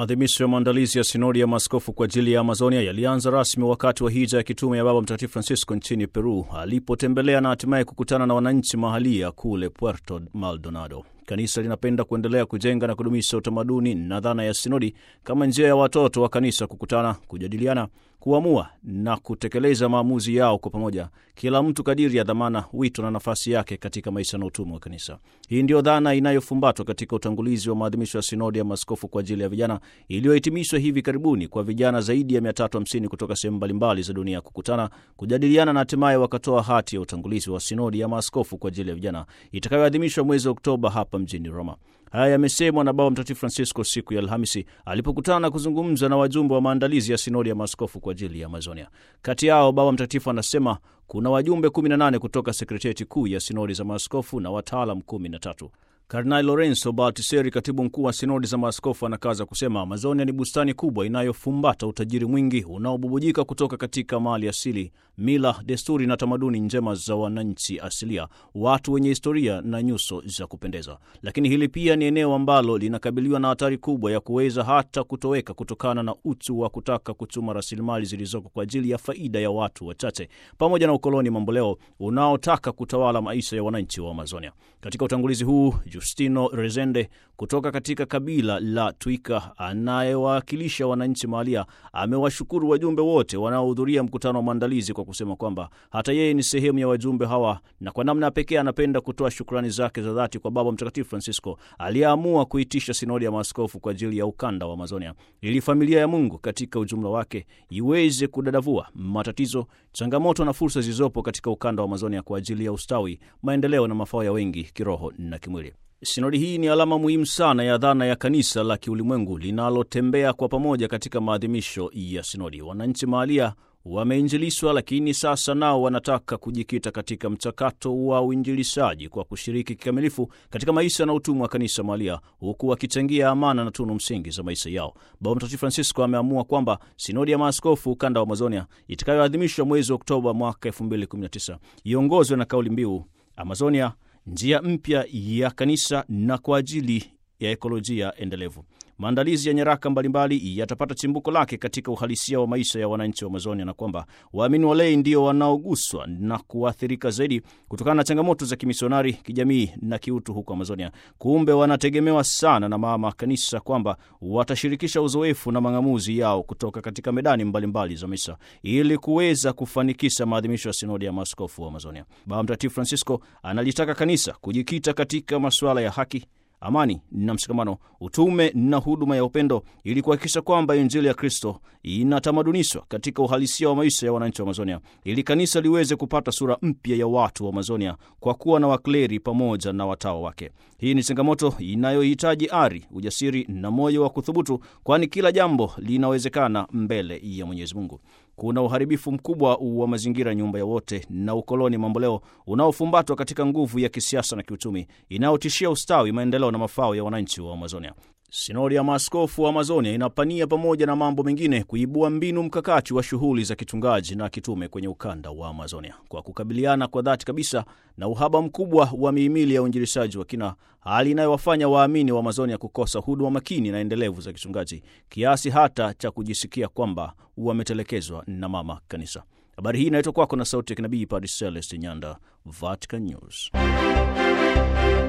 Maadhimisho ya maandalizi ya sinodi ya maaskofu kwa ajili ya Amazonia yalianza rasmi wakati wa hija ya kitume ya Baba Mtakatifu Francisco nchini Peru alipotembelea na hatimaye kukutana na wananchi mahalia kule Puerto Maldonado. Kanisa linapenda kuendelea kujenga na kudumisha utamaduni na dhana ya sinodi kama njia ya watoto wa kanisa kukutana, kujadiliana, kuamua na kutekeleza maamuzi yao kwa pamoja, kila mtu kadiri ya dhamana, wito na nafasi yake katika maisha na utumwa wa kanisa. Hii ndiyo dhana inayofumbatwa katika utangulizi wa maadhimisho ya sinodi ya maaskofu kwa ajili ya vijana iliyohitimishwa hivi karibuni kwa vijana zaidi ya 350 kutoka sehemu mbalimbali za dunia kukutana, kujadiliana na hatimaye wakatoa hati ya utangulizi wa sinodi ya maaskofu kwa ajili ya vijana itakayoadhimishwa mwezi Oktoba hapa mjini Roma. Haya yamesemwa na Baba Mtakatifu Francisco siku ya Alhamisi alipokutana na kuzungumza na wajumbe wa maandalizi ya sinodi ya maaskofu kwa ajili ya Amazonia. Kati yao Baba Mtakatifu anasema kuna wajumbe 18 kutoka sekretarieti kuu ya sinodi za maaskofu na wataalam 13. Kardinali Lorenzo Baltiseri, katibu mkuu wa sinodi za maaskofu, anakaza kusema Amazonia ni bustani kubwa inayofumbata utajiri mwingi unaobubujika kutoka katika mali asili, mila, desturi na tamaduni njema za wananchi asilia, watu wenye historia na nyuso za kupendeza. Lakini hili pia ni eneo ambalo linakabiliwa na hatari kubwa ya kuweza hata kutoweka kutokana na uchu wa kutaka kuchuma rasilimali zilizoko kwa ajili ya faida ya watu wachache, pamoja na ukoloni mamboleo unaotaka kutawala maisha ya wananchi wa Amazonia. Katika utangulizi huu Justino Rezende kutoka katika kabila la Twika anayewakilisha wananchi mahalia amewashukuru wajumbe wote wanaohudhuria mkutano wa maandalizi kwa kusema kwamba hata yeye ni sehemu ya wajumbe hawa, na kwa namna pekee anapenda kutoa shukrani zake za dhati kwa Baba Mtakatifu Francisco aliyeamua kuitisha sinodi ya maaskofu kwa ajili ya ukanda wa Amazonia ili familia ya Mungu katika ujumla wake iweze kudadavua matatizo, changamoto na fursa zilizopo katika ukanda wa Amazonia kwa ajili ya ustawi, maendeleo na mafao ya wengi kiroho na kimwili. Sinodi hii ni alama muhimu sana ya dhana ya kanisa la kiulimwengu linalotembea kwa pamoja katika maadhimisho ya sinodi. Wananchi mahalia wameinjilishwa, lakini sasa nao wanataka kujikita katika mchakato wa uinjilishaji kwa kushiriki kikamilifu katika maisha na utumwa wa kanisa mahalia, huku wakichangia amana na tunu msingi za maisha yao. Baba Mtakatifu Francisco ameamua kwamba sinodi ya maaskofu ukanda wa Amazonia itakayoadhimishwa mwezi Oktoba mwaka 2019 iongozwe na kauli mbiu Amazonia njia mpya ya kanisa na kwa ajili ya ekolojia endelevu. Maandalizi ya nyaraka mbalimbali yatapata chimbuko lake katika uhalisia wa maisha ya wananchi wa Amazonia, na kwamba waamini walei ndio wanaoguswa na kuathirika zaidi kutokana na changamoto za kimisionari, kijamii na kiutu huko Amazonia. Kumbe wanategemewa sana na mama kanisa kwamba watashirikisha uzoefu na mang'amuzi yao kutoka katika medani mbalimbali mbali za maisha ili kuweza kufanikisha maadhimisho ya sinodi ya maaskofu wa Amazonia. Baba Mtakatifu Francisco analitaka kanisa kujikita katika masuala ya haki amani na mshikamano, utume na huduma ya upendo, ili kuhakikisha kwamba Injili ya Kristo inatamadunishwa katika uhalisia wa maisha ya wananchi wa Amazonia, ili kanisa liweze kupata sura mpya ya watu wa Amazonia kwa kuwa na wakleri pamoja na watawa wake. Hii ni changamoto inayohitaji ari, ujasiri na moyo wa kuthubutu, kwani kila jambo linawezekana mbele ya Mwenyezi Mungu. Kuna uharibifu mkubwa wa mazingira, nyumba ya wote, na ukoloni mamboleo unaofumbatwa katika nguvu ya kisiasa na kiuchumi inayotishia ustawi, maendeleo na mafao ya wananchi wa Amazonia. Sinodi ya maaskofu wa Amazonia inapania pamoja na mambo mengine kuibua mbinu mkakati wa shughuli za kichungaji na kitume kwenye ukanda wa Amazonia kwa kukabiliana kwa dhati kabisa na uhaba mkubwa wa mihimili ya uinjilishaji wa kina, hali inayowafanya waamini wa Amazonia kukosa huduma makini na endelevu za kichungaji kiasi hata cha kujisikia kwamba wametelekezwa na mama kanisa. Habari hii inaletwa kwako na sauti ya kinabii Padre Celeste Nyanda, Vatican News.